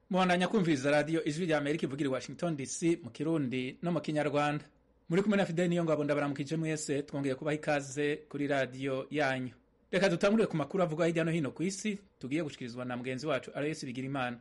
muhandanya kumviriza radiyo ijwi rya amerika ivugira i washington dc mu kirundi no mu kinyarwanda muri kumwe na fideli niyo ngabo ndabaramukije mwese twongeye kubaha ikaze kuri radiyo yanyu reka dutangurire ku makuru avugwa hirya no hino ku isi tugiye gushikirizwa na mugenzi wacu aloyesi bigira imana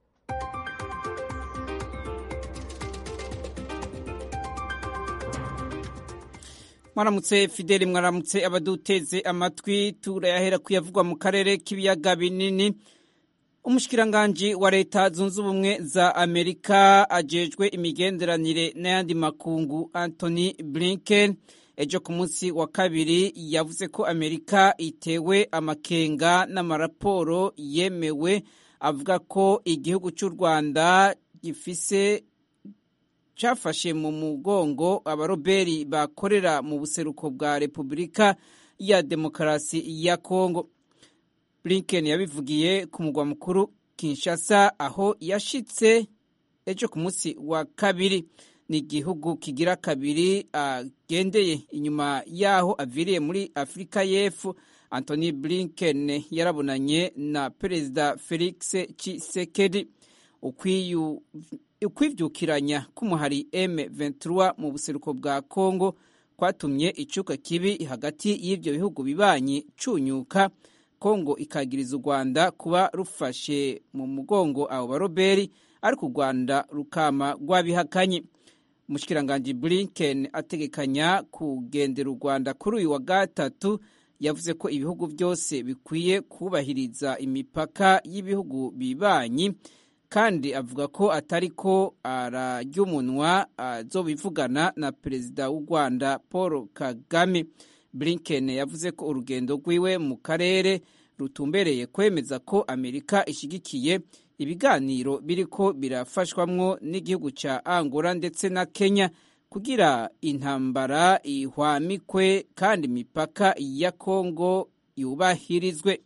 mwaramutse fideli mwaramutse abaduteze amatwi turayahera kuyavugwa mu karere k'ibiyaga binini umushikiranganji wa leta zunze ubumwe za amerika ajejwe imigenderanire n'ayandi makungu anthony blinken ejo ku munsi wa kabiri yavuze ko amerika itewe amakenga n'amaraporo yemewe avuga ko igihugu cy'u rwanda gifise cyafashe mu mugongo abaroberi bakorera mu buseruko bwa repubulika ya demokarasi ya kongo blinken yabivugiye ku mugwa mukuru kinshasa aho yashitse ejo ku munsi wa kabiri ni igihugu kigira kabiri agendeye inyuma yaho aviriye muri afurika y'epfo anthony blinken yarabonanye na perezida felix tshisekedi ukwivyukiranya k'umuhari M23 mu buseruko bwa Kongo kwatumye icuka kibi hagati y'ivyo bihugu bibanyi cunyuka Kongo ikagiriza u Rwanda kuba rufashe mu mugongo abo baroberi ariko u Rwanda rukama rwabihakanye Mushikiranganje Blinken ategekanya kugendera u Rwanda kuri uyu wa gatatu yavuze ko ibihugu byose bikwiye kubahiriza imipaka y'ibihugu bibanyi kandi avuga ko atari ko ararya umunwa azobivugana na perezida w'u rwanda paul kagame blinken yavuze ko urugendo rwiwe mu karere rutumbereye kwemeza ko amerika ishyigikiye ibiganiro biriko birafashwamwo n'igihugu cya angola ndetse na kenya kugira intambara ihwamikwe kandi imipaka ya kongo yubahirizwe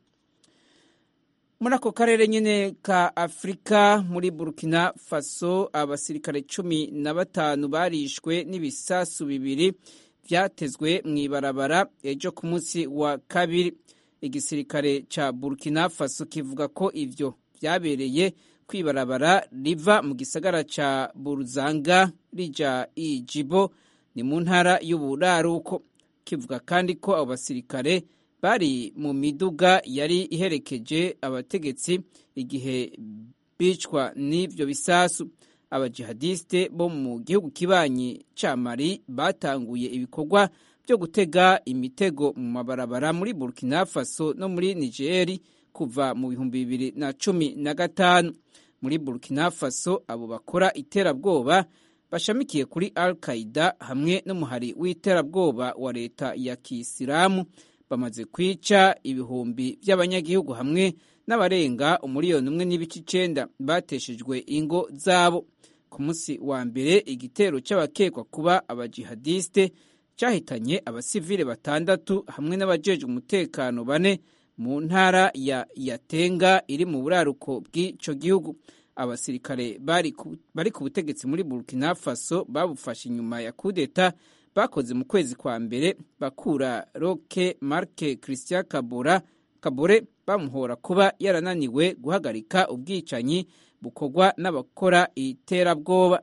muri ako karere nyine ka afurika muri burkina faso abasirikare cumi na batanu barishwe n'ibisasu bibiri byatezwe mu ibarabara ejo ku munsi wa kabiri igisirikare cya burkina faso kivuga ko ibyo byabereye ku ibarabara riva mu gisagara cya buruzanga rija ijibo ni mu ntara y'uburaruko kivuga kandi ko abo basirikare bari mu miduga yari iherekeje abategetsi igihe bicwa n'ibyo bisasu abajihadiste bo mu gihugu kibanyi ca mali batanguye ibikorwa byo gutega imitego mu mabarabara muri burkina faso no muri nigeri kuva mu bihumbi bibiri na cumi na gatanu muri burkina faso abo bakora iterabwoba bashamikiye kuri al qaida hamwe n'umuhari w'iterabwoba wa leta ya kisilamu bamaze kwica ibihumbi by'abanyagihugu hamwe n'abarenga umuriyoni umwe n'ibice icenda bateshejwe ingo zabo ku munsi wa mbere igitero cy'abakekwa kuba abajihadiste cyahitanye abasivile batandatu hamwe n'abajejwe umutekano bane mu ntara ya yatenga iri mu buraruko bw'ico gihugu abasirikare bari ku butegetsi muri burkina faso babufashe inyuma ya kudeta bakoze mu kwezi kwa mbere bakura roke marke christian kabura kabore bamuhora kuba yarananiwe guhagarika ubwicanyi bukorwa n'abakora iterabwoba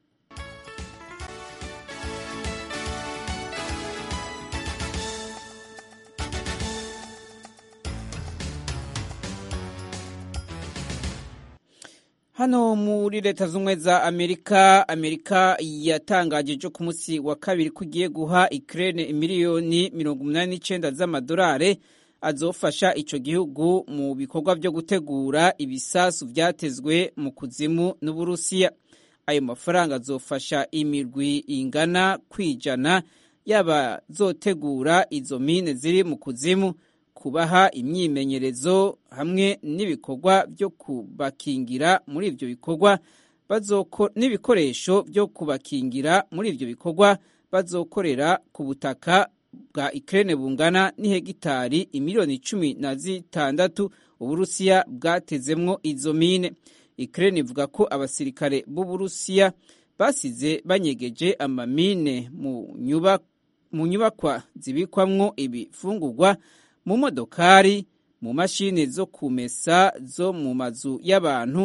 hano muri leta z'ubumwe za amerika amerika yatangaje ejo ku munsi wa kabiri ko igiye guha ikirere miliyoni mirongo umunani n'icyenda z'amadolari azofasha icyo gihugu mu bikorwa byo gutegura ibisasu byatezwe mu kuzimu n'uburusiya ayo mafaranga azofasha imirwi ingana kwijana yaba zotegura izo mine ziri mu kuzimu kubaha imyimenyerezo hamwe n'ibikorwa byo kubakingira muri ibyo bikorwa n'ibikoresho byo kubakingira muri ibyo bikorwa bazokorera ku butaka bwa ikirere bungana n'ihegitari imiliyoni cumi na zitandatu uburusiya bwatezemwo izo mine ikirere ivuga ko abasirikare b'uburusiya basize banyegeje amamine mu nyubakwa zibikwamwo ibifungurwa mu modokari mu mashini zo kumesa zo mu mazu y'abantu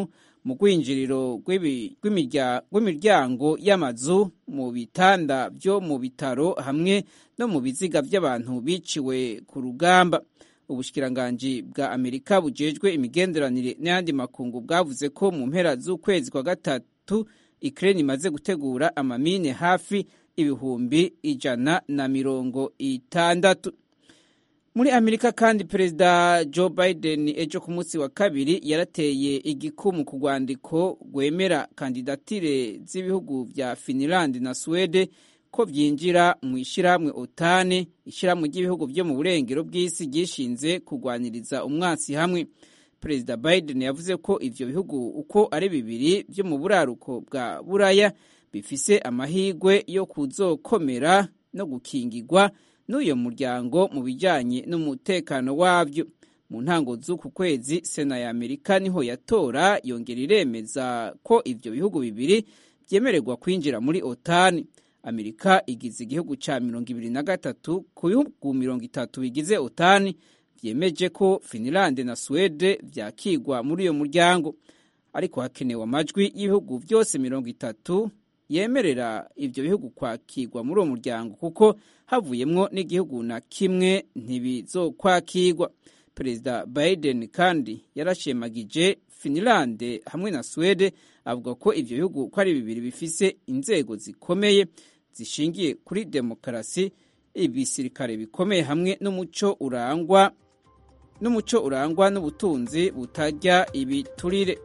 mu rwinjiriro rw'imiryango y'amazu mu bitanda byo mu bitaro hamwe no mu biziga by'abantu biciwe ku rugamba ubushikiranganji bwa amerika bujejwe imigenderanire n'ayandi makungu bwavuze ko mu mpera z'ukwezi kwa gatatu ukraine imaze gutegura amamine hafi ibihumbi ijana na mirongo itandatu muri amerika kandi perezida joe biden ejo ku munsi wa kabiri yarateye igikumu ku rwandiko rwemera kandidatire z'ibihugu bya finland na swede ko byinjira mu ishyirahamwe otane ishyirahamwe ry'ibihugu byo mu burengero bw'isi ryishinze kurwaniriza umwansi hamwe perezida biden yavuze ko ibyo bihugu uko ari bibiri byo mu buraruko bwa buraya bifise amahirwe yo kuzokomera no gukingirwa n'uyo muryango mu bijyanye n'umutekano wabyo mu ntango z'uku kwezi sena ya amerika niho yatora yongera iremeza ko ibyo bihugu bibiri byemererwa kwinjira muri otani amerika igize igihugu cya mirongo ibiri na gatatu ku bihugu mirongo itatu bigize otani byemeje ko finilande na suwede byakigwa muri uyo muryango ariko hakenewe amajwi y'ibihugu byose mirongo itatu yemerera ibyo bihugu kwakirwa muri uwo muryango kuko havuyemwo n'igihugu na kimwe ntibizokwakirwa perezida biden kandi yarashemagije finilande hamwe na suwede avuga ko ibyo bihugu uko ari bibiri bifise inzego zikomeye zishingiye kuri demokarasi ibisirikare bikomeye hamwe n'umuco urangwa n'umuco urangwa n'ubutunzi butajya ibiturire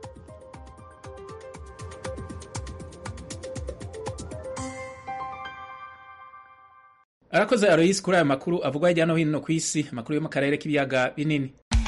arakoze aroyisi kuri aya makuru avugwa hirya no hino ku isi amakuru yo mu karere k'ibiyaga binini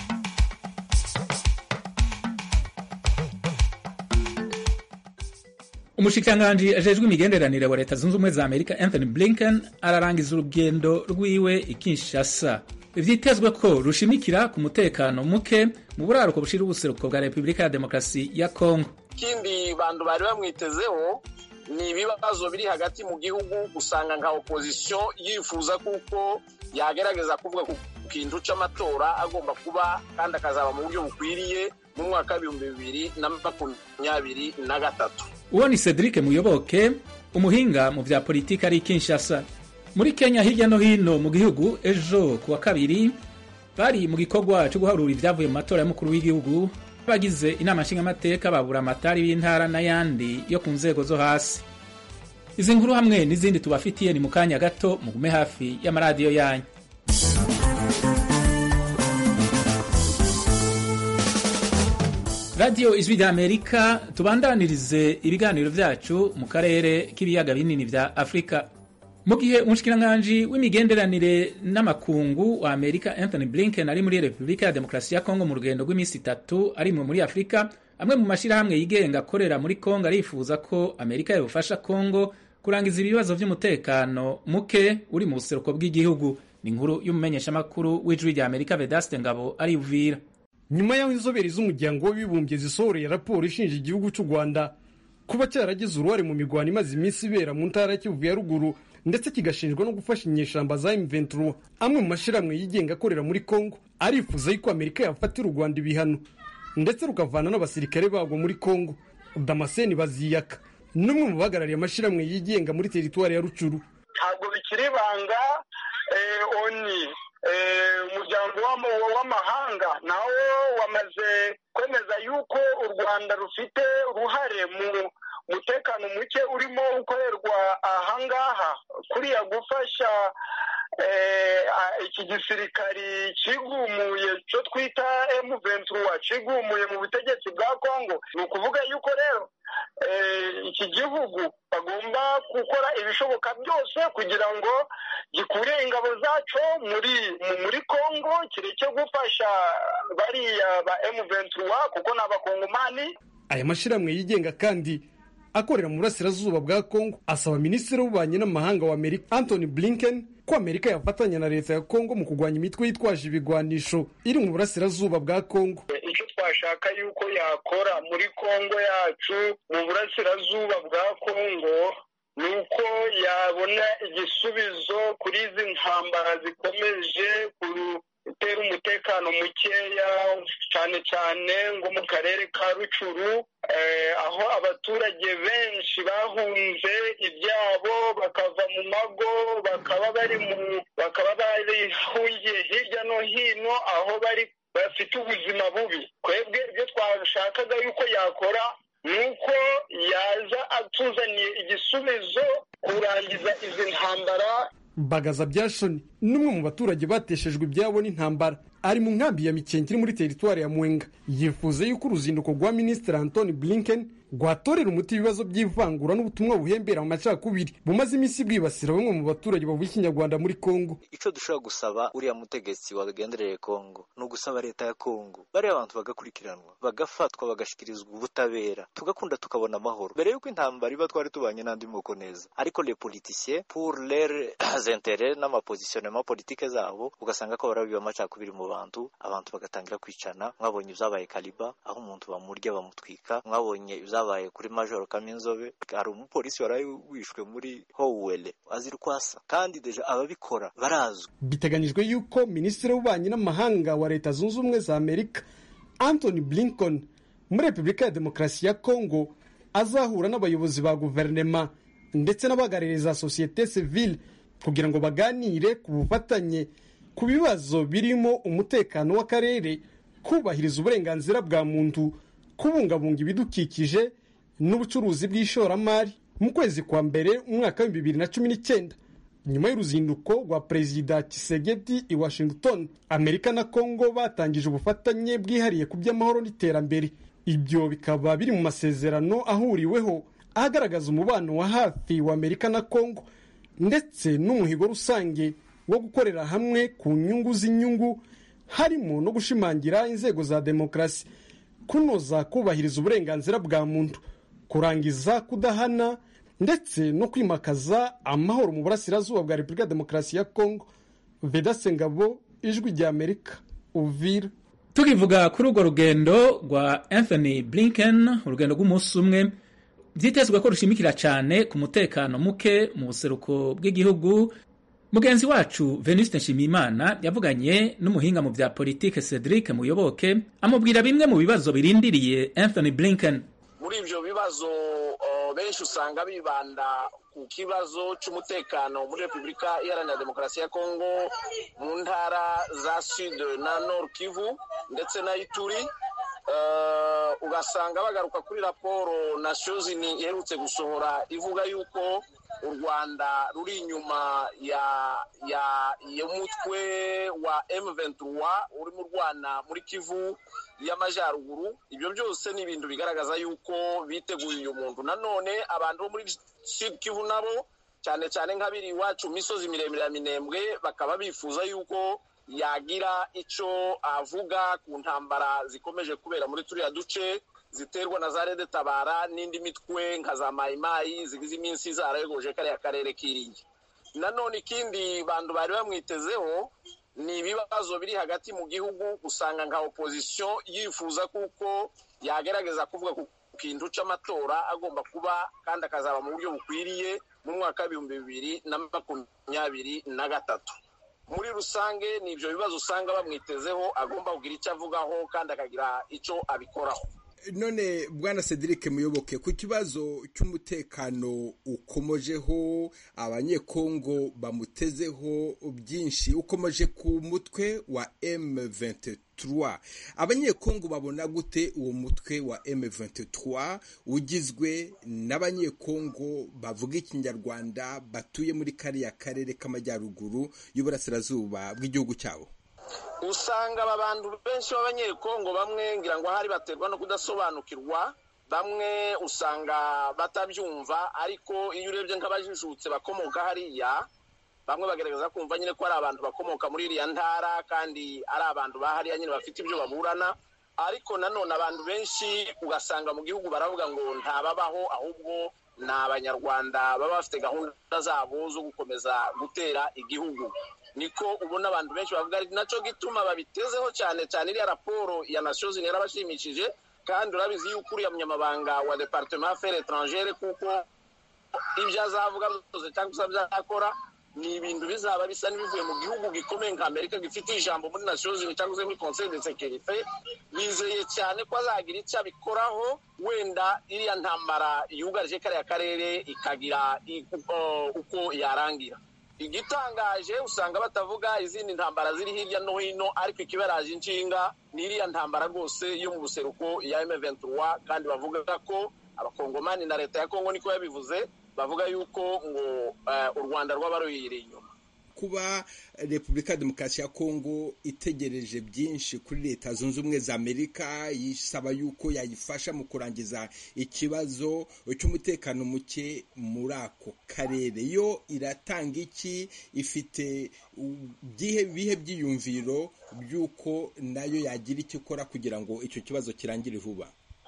umushikiranganji ajejwe imigenderanire wa leta zunze ubumwe za amerika anthony blinken ararangiza urugendo rwiwe i kinshasa vyitezwe ko rushimikira ku mutekano muke mu buraruko bushira ubuseruko bwa repubulika ya demokarasi ya kongo ikindi bantu bari bamwitezeho ni ibibazo biri hagati mu gihugu usanga nka opozisiyo yifuza kuko yagerageza kuvuga ku kintu c'amatora agomba kuba kandi akazaba mu buryo bukwiriye mu mwaka w'ibihumbi bibiri na makumyabiri na gatatu uwo ni cedric muyoboke umuhinga mu vya politiki ari kinshasa muri kenya hirya no hino mu gihugu ejo ku wa kabiri bari mu gikorwa cyo guharura ibyavuye mu matora y'umukuru w'igihugu bagize inama nshingamateka babura amatari b'intara n'ayandi yo ku nzego zo hasi izi nkuru hamwe n'izindi tubafitiye ni mu kanya gato mugume hafi y'amaradiyo yanyu radiyo ijwi rya amerika tubandanirize ibiganiro vyacu mu karere k'ibiyaga binini vya afurika mu gihe umushikiranganji w'imigenderanire n'amakungu wa amerika anthony blinken ari muri repubulika ya demokarasi ya kongo mu rugendo rw'iminsi itatu arimwe muri afurika amwe mu mashyirahamwe yigenga akorera muri kongo arifuza ko amerika yobufasha kongo kurangiza ibibazo by'umutekano muke uri mu buseruko bw'igihugu ni inkuru y'umumenyeshamakuru w'ijwi rya amerika vedaste ngabo ari uvira nyuma y'aho inzobere z'umuryango w'abibumbye zisohoreye raporo ishinja igihugu cy'u rwanda kuba cyaragize uruhare mu mirwano imaze iminsi ibera mu ntara ya kivu ya ruguru ndetse kigashinjwa no gufasha inyeshamba za M23 amwe mu mashyirahamwe yigenga akorera muri Kongo arifuza yuko Amerika yafatira u Rwanda ibihano ndetse rukavana n'abasirikare babwo muri Kongo Damascene Baziyaka n'umwe mu bahagarariye amashyirahamwe yigenga muri teritwari ya Rucuru ntabwo bikiri ibanga oni umuryango w'amahanga nawo wamaze kwemeza yuko u rwanda rufite uruhare mu umutekano muke urimo ukorerwa ahangaha kuriya gufasha iki gisirikari kigumuye cyo twita emu ventura kigumuye mu butegetsi bwa kongo ni ukuvuga yuko rero iki gihugu bagomba gukora ibishoboka byose kugira ngo gikure ingabo zaco muri muri kongo kireke gufasha bariya ba emu ventura kuko ni abakongomani aya mashyirahamwe yigenga kandi akorera mu burasirazuba bwa kongo asaba minisitiri w'ububanyi n'amahanga wa amerika anthony blinken ko amerika yafatanya na leta ya kongo mu kurwanya imitwe yitwaje ibigwanisho iri mu burasirazuba bwa kongo icyo twashaka yuko yakora muri kongo yacu mu burasirazuba bwa kongo ni uko yabona igisubizo kuri izi ntambara zikomeje hatera umutekano mukeya cyane cyane ngo mu karere ka rucuru aho abaturage benshi bahunze ibyabo bakava mu mago bakaba bari mu bakaba barihungiye hirya no hino aho bari bafite ubuzima bubi twebwe ibyo twashakaga yuko yakora ni uko yaza atuzaniye igisubizo kurangiza izi ntambara bagaza byashoni n'umwe mu baturage bateshejwe ibyabo n'intambara ari mu nkambi ya mikenke iri muri teritwari ya mwenga yifuza yuko uruzinduko rwa minisitiri antoni blinken rwatorera umuti ibibazo by'ivangura n'ubutumwa buhembera mu macakubiri bumaze iminsi bwibasira bamwe mu baturage bavuga ikinyarwanda muri kongo icyo dushobora gusaba uriya mutegetsi wagendereye kongo ni ugusaba leta ya kongo bariya abantu bagakurikiranwa bagafatwa bagashyikirizwa ubutabera tugakunda tukabona amahoro mbere y'uko intambara iba twari tubanye n'andi moko neza ariko le politiciens pour leurs intérêts n'amapositionnement politike zabo ugasanga ko barabiba amacakubiri mu bantu abantu bagatangira kwicana mwabonye ibyabaye kaliba aho umuntu bamurya bamutwika mwabonye ibyabaye kuri majoro kaminzobe hari umupolisi waraye wishwe muri howele azira uko asa kandi deja ababikora barazwi biteganyijwe yuko minisitiri w'ububanyi n'amahanga wa leta zunze ubumwe za amerika anthony blinken muri repubulika ya demokarasi ya kongo azahura n'abayobozi ba guverinema ndetse n'abahagarariye za sosiyete sivile kugira ngo baganire ku bufatanye ku bibazo birimo umutekano w'akarere kubahiriza uburenganzira bwa muntu kubungabunga ibidukikije n'ubucuruzi bw'ishoramari mu kwezi kwa mbere umwaka w'ibihumbi bibiri na cumi n'icyenda nyuma y'uruzinduko rwa perezida kisegeti i washington amerika na congo batangije ubufatanye bwihariye ku by'amahoro n'iterambere ibyo bikaba biri mu masezerano ahuriweho agaragaza umubano wa hafi wa amerika na congo ndetse n'umuhigo rusange wo gukorera hamwe ku nyungu z'inyungu harimo no gushimangira inzego za demokarasi kunoza kubahiriza uburenganzira bwa muntu kurangiza kudahana ndetse no kwimakaza amahoro mu burasirazuba bwa repubulika ya demokarasi ya kongo vedase ngabo ijwi rya amerika uvira tukivuga kuri urwo rugendo rwa anthony blinken urugendo rw'umunsi umwe byitezwe ko rushimikira cyane ku mutekano muke mu buseruko bw'igihugu mugenzi wacu venuste nshimiyimana yavuganye n'umuhinga mu bya politike cedric muyoboke amubwira bimwe mu bibazo birindiriye anthony blinken muri ibyo bibazo benshi usanga bibanda ku kibazo cy'umutekano muri repubulika iharanira demokarasi ya kongo mu ntara za sud na nord kivu ndetse na ituri ugasanga bagaruka kuri raporo na shozini iherutse gusohora ivuga yuko u rwanda ruri inyuma ya ya y'umutwe wa M23 urimo urwana muri kivu y'amajyaruguru ibyo byose ni ibintu bigaragaza yuko biteguye uyu muntu nanone abantu bo muri sud kivu nabo cyane cyane nk'abiri iwacu misozi miremire ya minembwe bakaba bifuza yuko yagira icyo avuga ku ntambara zikomeje kubera muri turiya duce ziterwa na za rede tabara n'indi mitwe nka za mayimayi zigize iminsi zarayogoje kariya karere k'iringi nanone ikindi bantu bari bamwitezeho ni ibibazo biri hagati mu gihugu usanga nka opozisiyo yifuza kuko yagerageza kuvuga ku kintu cy'amatora agomba kuba kandi akazaba mu buryo bukwiriye mu mwaka w'ibihumbi bibiri na makumyabiri na gatatu muri rusange ni ibyo bibazo usanga bamwitezeho agomba kugira icyo avugaho kandi akagira icyo abikoraho none bwana cedric muyoboke ku kibazo cy'umutekano ukomojeho abanyekongo bamutezeho byinshi ukomeje ku mutwe wa M23 abanyekongo babona gute uwo mutwe wa M23 ugizwe n'abanyekongo bavuga ikinyarwanda batuye muri kariya karere k'amajyaruguru y'uburasirazuba bw'igihugu cyabo usanga aba bantu benshi b'abanyekongo bamwe ngira ngo ahari baterwa no kudasobanukirwa bamwe usanga batabyumva ariko iyo urebye nk'abajijutse bakomoka hariya bamwe bagaragaza kumva nyine ko ari abantu bakomoka muri iriya ntara kandi ari abantu bahariya nyine bafite ibyo baburana ariko nanone abantu benshi ugasanga mu gihugu baravuga ngo ntababaho ahubwo ni abanyarwanda baba bafite gahunda zabo zo gukomeza gutera igihugu niko ubona abantu benshi bavuga ari nacyo gituma babitezeho cyane cyane iriya raporo ya nations yarabashimishije kandi urabizi yuko uriya munyamabanga wa departement affaires étrangere kuko ibyo azavuga byose cyangwa se byakora ni ibintu bizaba bisa n'ibivuye mu gihugu gikomeye nka amerika gifite ijambo muri nations unies cyangwa se muri conseil de sécurité bizeye cyane ko azagira icyo abikoraho wenda iriya ntambara yugarije kariya karere ikagira uko yarangira igitangaje usanga batavuga izindi ntambara ziri hirya no hino ariko ikibaraje inshinga ni iriya ntambara rwose yo mu buseruko ya M23 kandi bavuga ko abakongomani na leta ya Kongo niko yabivuze bavuga yuko ngo u Rwanda rwaba ruyiri inyuma kuba repubulika ya demokarasi ya kongo itegereje byinshi kuri leta zunze ubumwe za amerika yisaba yuko yayifasha mu kurangiza ikibazo cy'umutekano muke muri ako karere yo iratanga iki ifite bihe byiyumviro by'uko nayo yagira icyo ikora kugira ngo icyo kibazo kirangire vuba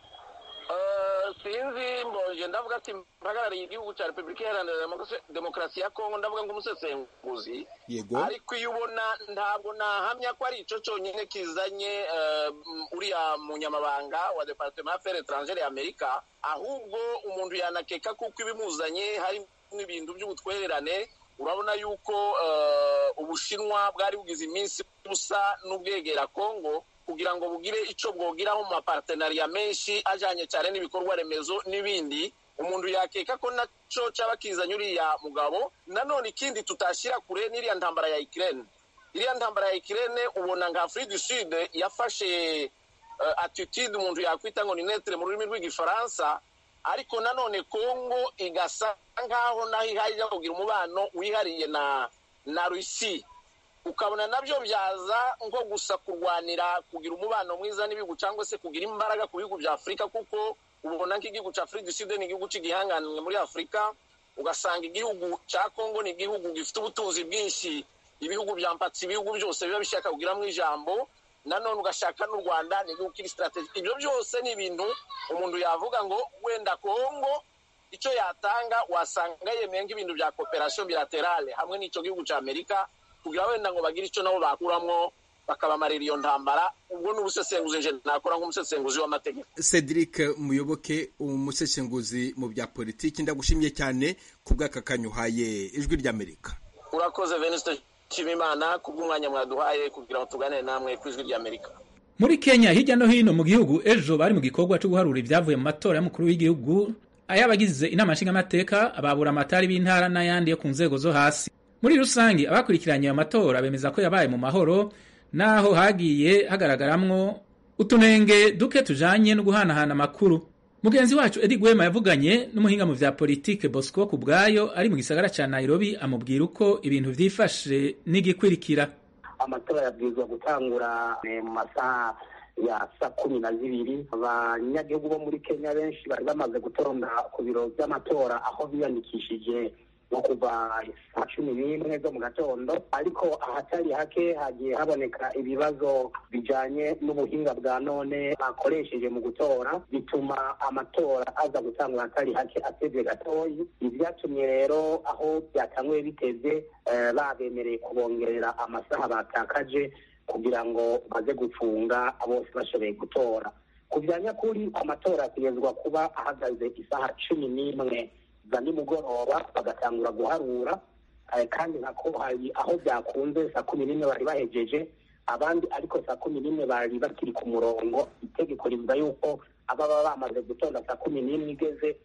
sinzi mbonje ndavuga ati mpagarariye igihugu cya repubulika iharanira demokarasi ya kongo ndavuga nk'umusesenguzi yego ariko iyo ubona ntabwo nahamya ko ari icyo cyonyine kizanye uriya munyamabanga wa departement affaires étrangères ya amerika ahubwo umuntu yanakeka kuko ibimuzanye harimo ibintu by'ubutwererane urabona yuko ubushinwa bwari bugize iminsi busa n'ubwegera kongo kugira ngo bugire icyo bwogiraho mu mapartenariya menshi ajyanye cyane n'ibikorwa remezo n'ibindi umuntu yakeka ko nacyo cyaba kizanye uriya mugabo nanone ikindi tutashyira kure n'iriya ntambara ya ikirere iriya ntambara ya ikirere ubona nka afurika du sud yafashe attitude umuntu yakwita ngo ni netere mu rurimi rw'igifaransa ariko nanone kongo igasa nk'aho naho ihajya kugira umubano wihariye na na rusi ukabona nabyo byaza nko gusa kurwanira kugira umubano mwiza n'ibihugu cyangwa se kugira imbaraga ku bihugu bya afurika kuko ubona nk'igihugu cya afurika du sud ni igihugu cy'igihanganwe muri afurika ugasanga igihugu cya kongo ni igihugu gifite ubutunzi bwinshi ibihugu bya mpatsi ibihugu byose biba bishaka kugiramo ijambo nanone ugashaka n'u rwanda ni igihugu kiri sitarategi ibyo byose ni ibintu umuntu yavuga ngo wenda kongo icyo yatanga wasanga yemeye nk'ibintu bya kooperasiyo bilaterale hamwe n'icyo gihugu cya amerika kugira wenda ngo bagire icyo nabo bakuramo bakabamarira iyo ntambara ubwo ni ubusesenguzi nje nakora nk'umusesenguzi w'amategeko cedric muyoboke umusesenguzi mu bya politiki ndagushimye cyane ku bw'aka kanyuhaye ijwi ry'amerika urakoze venuste nshimimana ku bw'umwanya mwaduhaye kugira ngo tuganire namwe ku ijwi ry'amerika muri kenya hirya no hino mu gihugu ejo bari mu gikorwa cyo guharura ibyavuye mu matora y'umukuru w'igihugu ay'abagize inama nshingamateka ababura amatari b'intara n'ayandi yo ku nzego zo hasi muri rusange abakurikiranye ayo matora bemeza ko yabaye mu mahoro naho hagiye hagaragaramwo utunenge duke tujanye no guhanahana amakuru mugenzi wacu edi gwema yavuganye n'umuhinga mu vya politike bosco ku bwayo ari mu gisagara ca nairobi amubwira uko ibintu vyifashe n'igikwirikira amatora yabwirizwa gutangura mu masaha ya saa kumi na zibiri abanyagihugu bo muri kenya benshi bari bamaze gutonda ku biro by'amatora aho biyandikishije nko kuva saa cumi n'imwe zo mu gatondo ariko ahatari hake hagiye haboneka ibibazo bijanye n'ubuhinga bwa none bakoresheje mu gutora bituma amatora aza gutangwa ahatari hake atevye gatoyi ivyatumye rero aho byatanguye bitevye babemereye kubongerera amasaha batakaje kugira ngo baze gufunga bose bashoboye gutora ku bya nyakuri amatora ategerezwa kuba ahagaze isaha cumi n'imwe za nimugoroba bagatangura guharura kandi nako hari aho byakunze saa kumi n'imwe bari bahejeje abandi ariko saa kumi n'imwe bari bakiri ku murongo itegeko rivuga yuko ababa bamaze gutonda saa kumi n'imwe igeze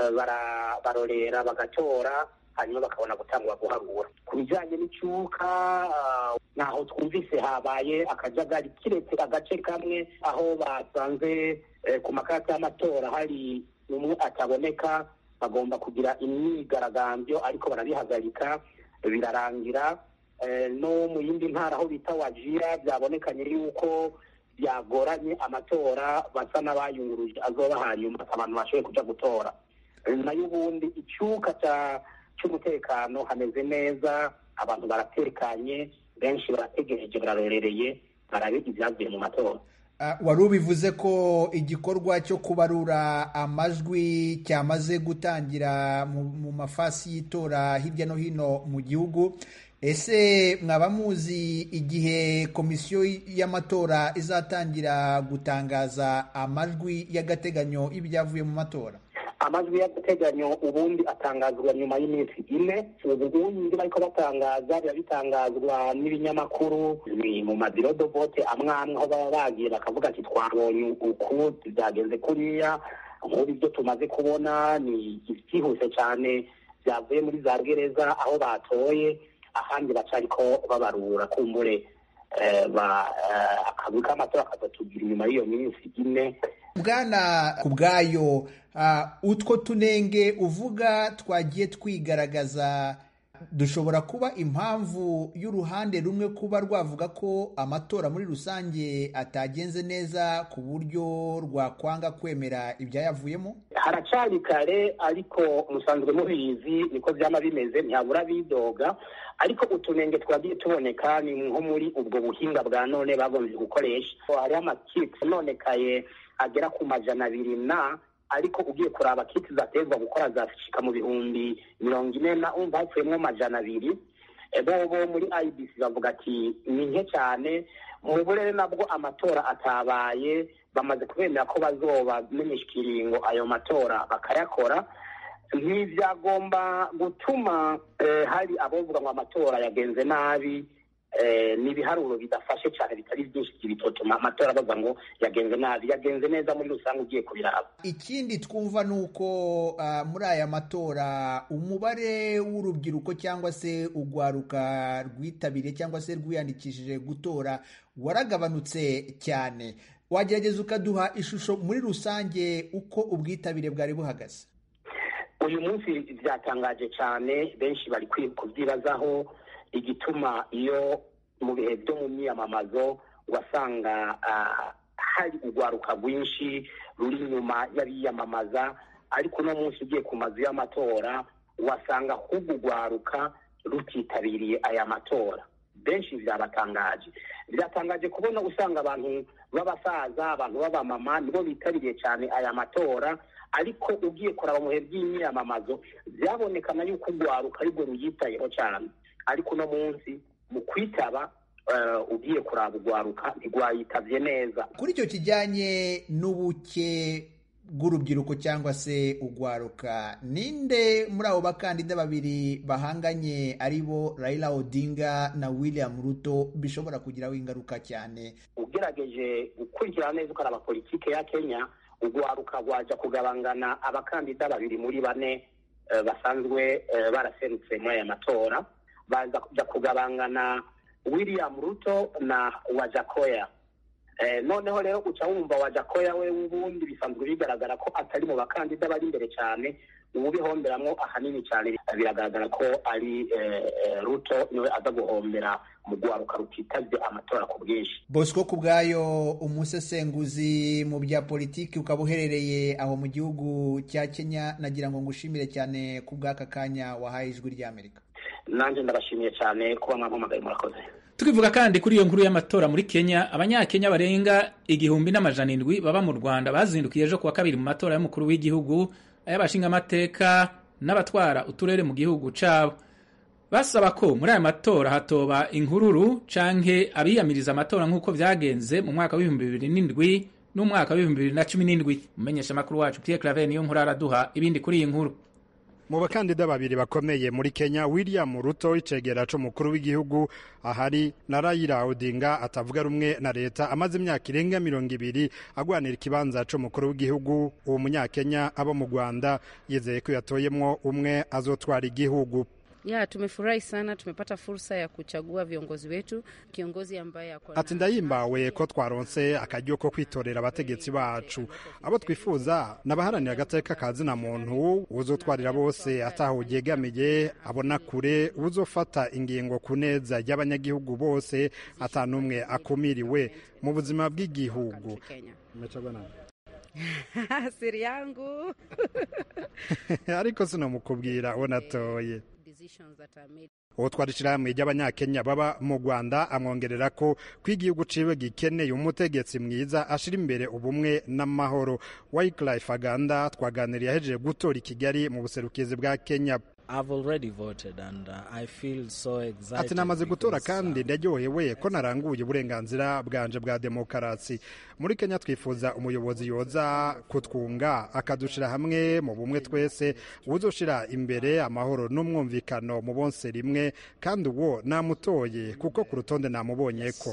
barorera bagatora hanyuma bakabona gutangura guharura ku bijyanye n'icyuka ntaho twumvise habaye akajagari kiretse agace kamwe aho basanze ku makarita y'amatora hari umwe ataboneka bagomba kugira imyigaragambyo ariko barabihagarika birarangira no mu yindi ntara aho bita wajira byabonekanye yuko byagoranye amatora basa n'abayunguruje azoba hanyuma abantu bashoboye kuja gutora nayo ubundi icyuka cy'umutekano hameze neza abantu baratekanye benshi barategereje bararorereye barabe ibyavuye mu matora wari ubivuze ko igikorwa cyo kubarura amajwi cyamaze gutangira mu mafasi y'itora hirya no hino mu gihugu ese mwaba muzi igihe komisiyo y'amatora izatangira gutangaza amajwi y'agateganyo y'ibyavuye mu matora amajwi y'agateganyo ubundi atangazwa nyuma y'iminsi ine ubundi bariko batangaza biba bitangazwa n'ibinyamakuru ni mu mabiro do vote amwe amwe aho baba bagiye bakavuga ati twabonye uku byagenze kuriya nk'ubu ibyo tumaze kubona ni byihuse cyane byavuye muri za gereza aho batoye ahandi bacariko babarura kumbure akazi k'amatora akazatubwira inyuma y'iyo minsi ine bwana ku bwayo utwo tunenge uvuga twagiye twigaragaza dushobora kuba impamvu y'uruhande rumwe kuba rwavuga ko amatora muri rusange atagenze neza ku buryo rwakwanga kwemera ibyayavuyemo haracari kare ariko musanzwe mubizi niko byaba bimeze ntihabura bidoga ariko utunenge twagiye tuboneka ni nko muri ubwo buhinga bwa none bagombye gukoresha hariho amakiti nonekaye agera ku majana abiri na ariko ugiye kuraba kiti zatezwa gukora zashika mu bihumbi mirongo ine na umva hapfuyemo amajana abiri bobo muri ibc bavuga ati ni nke cyane mu burere nabwo amatora atabaye bamaze kubemera ko bazoba menyesha ikiringo ayo matora bakayakora ntibyagomba gutuma hari abavuga ngo amatora yagenze nabi ni ibiharuro bidafashe cyane bitari byinshi bitotuma amatora bavuga ngo yagenze nabi yagenze neza muri rusange ugiye kubiraba ikindi twumva ni uko muri aya matora umubare w'urubyiruko cyangwa se urwaruka rwitabiriye cyangwa se rwiyandikishije gutora waragabanutse cyane wagerageza ukaduha ishusho muri rusange uko ubwitabire bwari buhagaze uyu munsi byatangaje cyane benshi bari kubyibazaho igituma iyo mu bihe byo mu myiyamamazo wasanga hari urwaruka rwinshi ruri inyuma y'abiyamamaza ariko uno munsi ugiye ku mazu y'amatora wasanga ahubwo urwaruka rutitabiriye aya matora benshi byabatangaje byatangaje kubona usanga abantu b'abasaza abantu b'abamama nibo bitabiriye cyane aya matora ariko ugiye kuraba mu bihe by'imyiyamamazo byabonekana yuko urwaruka aribwo ruyitayeho cyane ariko uno munsi mu kwitaba ugiye kuraba urwaruka ntirwayitabye neza kuri icyo kijyanye n'ubuke bw'urubyiruko cyangwa se urwaruka ninde muri abo bakandida babiri bahanganye ari bo Raila Odinga na William Ruto bishobora kugiraho ingaruka cyane ugerageje gukurikirana neza ukaraba politike ya Kenya urwaruka rwaja kugabangana abakandida babiri muri bane basanzwe baraserutse muri aya matora baza kugabangana William Ruto na Wajakoya noneho rero uca wumva Wajakoya we ubundi bisanzwe bigaragara ko atari mu bakandida bari imbere cyane ubu bihomberamwo ahanini cyane biragaragara ko ari Ruto niwe aza guhombera mu rwaruka rutitabye amatora ku bwinshi Bosco ku bwayo umusesenguzi mu bya politiki ukaba uherereye aho mu gihugu cya Kenya nagira ngo ngushimire cyane ku bw'aka kanya wahaye ijwi ry'Amerika nanjye ndabashimiye cyane kuba mwampamagaye murakoze tukivuga kandi kuri iyo nkuru y'amatora muri kenya abanyakenya barenga igihumbi n'amajana indwi baba mu rwanda bazindukiye ejo kuwa kabiri mu matora y'umukuru w'igihugu ay'abashingamateka n'abatwara uturere mu gihugu cabo basaba ko muri aya matora hatoba inkururu canke abiyamiriza amatora nk'uko vyagenze mu mwaka w'ibihumbi bibiri n'indwi n'umwaka w'ibihumbi bibiri na cumi n'indwi umumenyesha makuru wacu pierre claver niyo nkuru araduha ibindi kuri iyi nkuru mu bakandida babiri bakomeye muri Kenya William Ruto icegera c'umukuru w'igihugu ahari na Raila Odinga atavuga rumwe na leta amaze imyaka irenga mirongo ibiri agwanira ikibanza c'umukuru w'igihugu uwo munyakenya abo mu Rwanda yizeye ko yatoyemwo umwe azotwara igihugu Ya, tumefurahi sana, tumepata fursa ya kuchagua viongozi wetu, kiongozi ambaye ako ati ndahimbawe ko twaronse akaryo ko kwitorera abategetsi bacu abo twifuza n'abaharanira agateka ka zina muntu uzotwarira bose ataho yegamiye abona kure uzofata ingingo ku neza y'abanyagihugu bose atanumwe akumiriwe mu buzima bw'igihugu siri yangu ariko sinamukubwira uwo natoye uwo twari ishyirahamwe ry'abanyakenya baba mu rwanda amwongerera ko ko igihugu ciwe gikeneye umutegetsi mwiza ashira imbere ubumwe n'amahoro wyclife aganda twaganiriye ahejeje gutora i kigali mu buserukizi bwa kenya ati namaze gutora kandi ndaryohewe ko naranguye uburenganzira bwanje bwa demokarasi muri kenya twifuza umuyobozi yoza kutwunga akadushira hamwe mu bumwe twese uzoshira imbere amahoro n'umwumvikano mu bonse rimwe kandi uwo namutoye kuko ku rutonde namubonye ko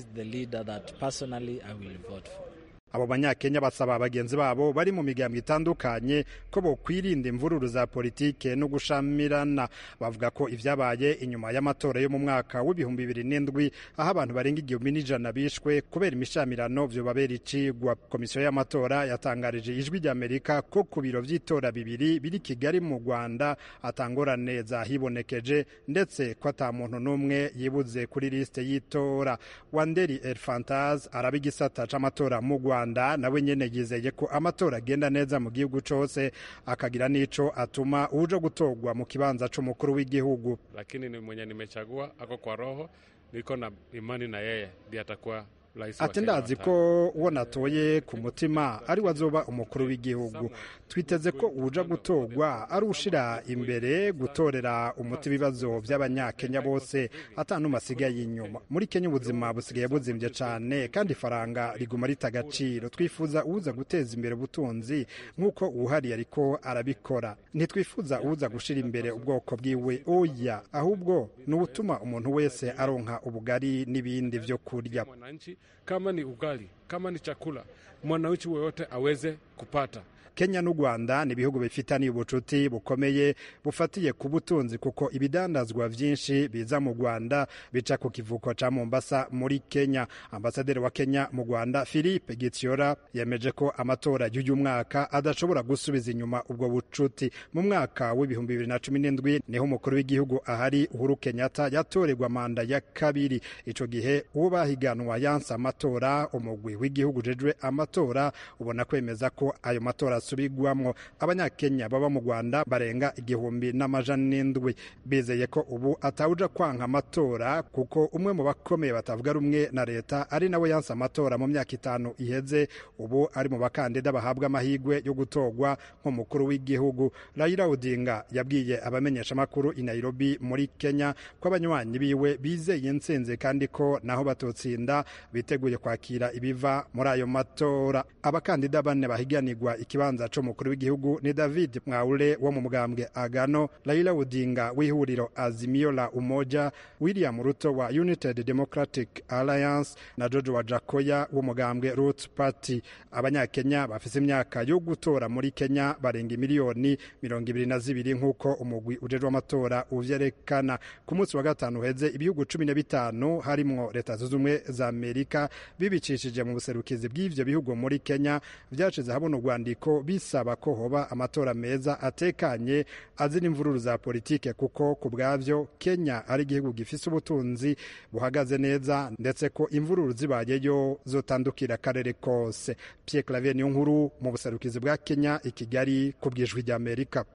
abo banyakenya basaba bagenzi babo bari mu migambwe itandukanye ko bokwirinda imvururu za politike no gushamirana bavuga ko ivyabaye inyuma y'amatora yo mu mwaka w'ibihumbi bibiri n'indwi aho abantu barenga igihumbi n'ijana bishwe kubera imishamirano vyobabera icigwa komisiyo y'amatora yatangarije ijwi ry'amerika ko ku biro vy'itora bibiri biri kigali mu rwanda atangorane zahibonekeje ndetse ko ata muntu n'umwe yibuze kuri lisite y'itora wanderi elfantaz araba igisata c'amatora mu rwanda rwanda nawe nyene yizeye ko amatora agenda neza mu gihugu cose akagira nico atuma uje gutorwa mu kibanza c'umukuru w'igihugu lakini ni mwenye nimechagua ako kwa roho niko na imani na yeye ndiye atakuwa ati ndazi ko uwo natoye ku mutima ari we azoba umukuru w'igihugu twiteze ko uja gutorwa ari ushira imbere gutorera umuti ibibazo by'abanyakenya bose atanuma asigaye inyuma muri kenya ubuzima busigaye buzimbye cyane kandi ifaranga riguma rita agaciro twifuza uza guteza imbere ubutunzi nk'uko uwuhari ariko arabikora ntitwifuza uza gushira imbere ubwoko bwiwe oya ahubwo ni ubutuma umuntu wese aronka ubugari n'ibindi byo kurya kama ni ugali, kama ni chakula, mwananchi woyote aweze kupata. kenya n'u rwanda ni ibihugu bifitaniye ubucuti bukomeye bufatiye ku butunzi kuko ibidandazwa byinshi biza mu rwanda bica ku kivuko ca mombasa muri kenya ambasaderi wa kenya mu rwanda philippe gitiora yemeje ko amatora y'uyu mwaka adashobora gusubiza inyuma ubwo bucuti mu mwaka w'ibihumbi bibiri na cumi n'indwi niho umukuru w'igihugu ahari uhuru kenyatta yatorerwa manda ya kabiri ico gihe uwo bahiganwa yanse amatora umugwi w'igihugu ujejwe amatora ubona kwemeza ko ayo matora asubigwamwo abanyakenya baba mu rwanda barenga igihumbi n'amajana n'indwi bizeye ko ubu atawuja kwanka amatora kuko umwe mu bakomeye batavuga rumwe na leta ari nawe yanse amatora mu myaka itanu iheze ubu ari mu bakandida bahabwa amahirwe yo gutorwa nk'umukuru w'igihugu Raila Odinga yabwiye abamenyeshamakuru i Nairobi muri Kenya ko abanywanyi biwe bizeye intsinzi kandi ko naho batotsinda biteguye kwakira ibiva muri ayo matora abakandida bane bahiganirwa ikibanza c'umukuru w'igihugu ni David Mwaure wo mu mugambwe Agano Raila Odinga w'ihuriro Azimio la Umoja William Ruto wa United Democratic Alliance na George Wajakoya w'umugambwe Roots Party abanyakenya bafise imyaka yo gutora muri Kenya barenga miliyoni mirongo ibiri na zibiri nk'uko umugwi ujejwe amatora uvyerekana ku munsi wa gatanu uheze ibihugu cumi na bitanu harimwo leta zunze ubumwe za amerika bibicishije mu buserukizi bw'ivyo bihugu muri kenya vyashize habona urwandiko bisaba ko hoba amatora meza atekanye azira imvururu za politike kuko ku bwavyo kenya ari igihugu gifise ubutunzi buhagaze neza ndetse ko imvururu zibayeyo zotandukira akarere kose pierre clavier niyo nkuru mu buserukizi bwa kenya i kigali ku bwijwi ry'amerika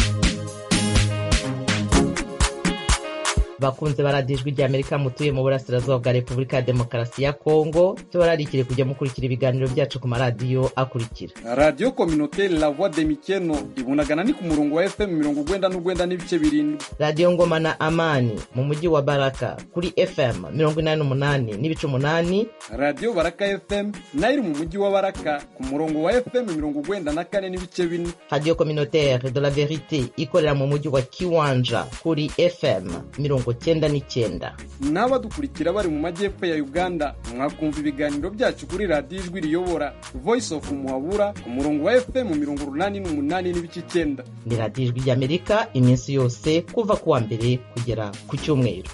bakunze baradijwe rya amerika mutuye mu burasirazuba bwa repubulika ya demokarasi ya kongo tubararikire kujya mukurikira ibiganiro byacu ku maradiyo akurikira radiyo kominoteri la voix de mikeno ibunagana ni ku murongo wa fm mirongo ugwenda n'ugwenda n'ibice birindwi radiyo ngoma na amani mu mujyi wa baraka kuri fm mirongo inani n'umunani n'ibice umunani radiyo baraka fm nayo iri mu mujyi wa baraka ku murongo wa fm mirongo ugwenda na kane n'ibice bine radiyo kominoteri de la verite ikorera mu mujyi wa kiwanja kuri fm mirongo cyenda n'icyenda n'abadukurikira bari mu majyepfo ya uganda mwakumva ibiganiro byacu kuri radiyo ijwi riyobora voice of muhabura ku murongo wa fm mirongo urunani n'umunani n'ibice icyenda ni radiyo ijwi ry'amerika iminsi yose kuva ku wa mbere kugera ku cyumweru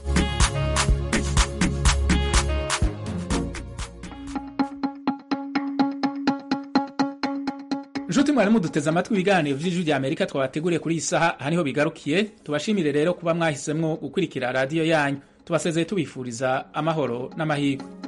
nshuti mwari muduteze amatwi ibiganiro vy'ijwi rya amerika twabateguriye kuri iyi saha aha niho bigarukiye tubashimire rero kuba mwahisemwo gukurikira radiyo yanyu tubasezeye tubifuriza amahoro n'amahirwe